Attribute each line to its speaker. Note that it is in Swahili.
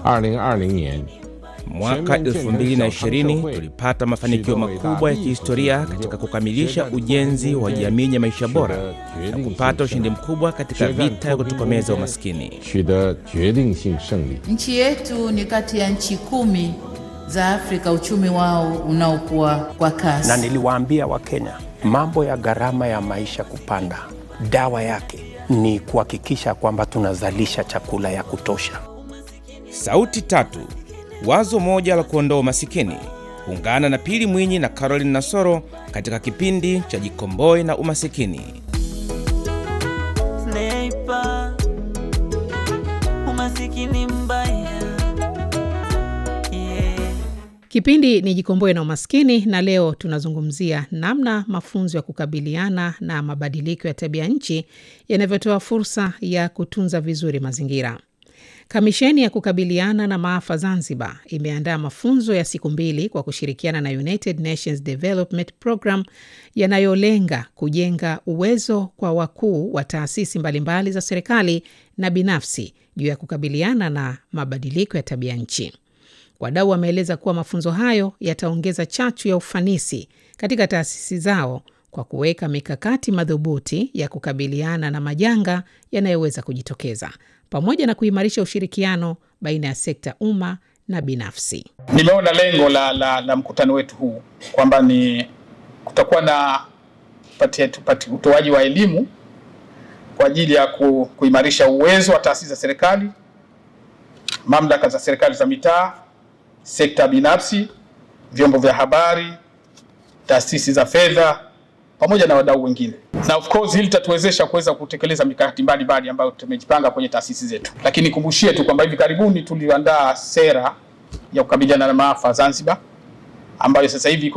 Speaker 1: 二零二零年
Speaker 2: Mwaka 2020 tulipata mafanikio makubwa ya kihistoria katika kukamilisha ujenzi wa jamii yenye maisha bora na kupata ushindi mkubwa katika vita ya kutokomeza umaskini.
Speaker 1: 取得决定性胜利。
Speaker 3: Nchi yetu ni kati ya nchi kumi za Afrika uchumi wao unaokuwa kwa kasi.
Speaker 4: na niliwaambia Wakenya mambo ya gharama ya maisha kupanda, dawa yake ni kuhakikisha kwamba tunazalisha chakula ya kutosha.
Speaker 2: Sauti tatu, wazo moja la kuondoa umasikini. Ungana na Pili Mwinyi na Caroline Nasoro katika kipindi cha Jikomboe na Umasikini.
Speaker 5: Sniper, umasikini mbaya yeah.
Speaker 6: Kipindi ni Jikomboe na Umaskini, na leo tunazungumzia namna mafunzo ya kukabiliana na mabadiliko ya tabia nchi yanavyotoa fursa ya kutunza vizuri mazingira. Kamisheni ya kukabiliana na maafa Zanzibar imeandaa mafunzo ya siku mbili kwa kushirikiana na United Nations Development Program yanayolenga kujenga uwezo kwa wakuu wa taasisi mbalimbali za serikali na binafsi juu ya kukabiliana na mabadiliko ya tabia nchi. Wadau wameeleza kuwa mafunzo hayo yataongeza chachu ya ufanisi katika taasisi zao kwa kuweka mikakati madhubuti ya kukabiliana na majanga yanayoweza kujitokeza pamoja na kuimarisha ushirikiano baina ya sekta umma na binafsi.
Speaker 7: Nimeona lengo la, la, la mkutano wetu huu kwamba ni kutakuwa na pati- pati- utoaji wa elimu kwa ajili ya ku, kuimarisha uwezo wa taasisi za serikali, mamlaka za serikali za mitaa, sekta binafsi, vyombo vya habari, taasisi za fedha pamoja na wadau wengine, na of course hili litatuwezesha kuweza kutekeleza mikakati mbalimbali ambayo tumejipanga kwenye taasisi zetu. Lakini kumbushie tu kwamba hivi karibuni tuliandaa sera ya kukabiliana na maafa Zanzibar ambayo sasa hivi iko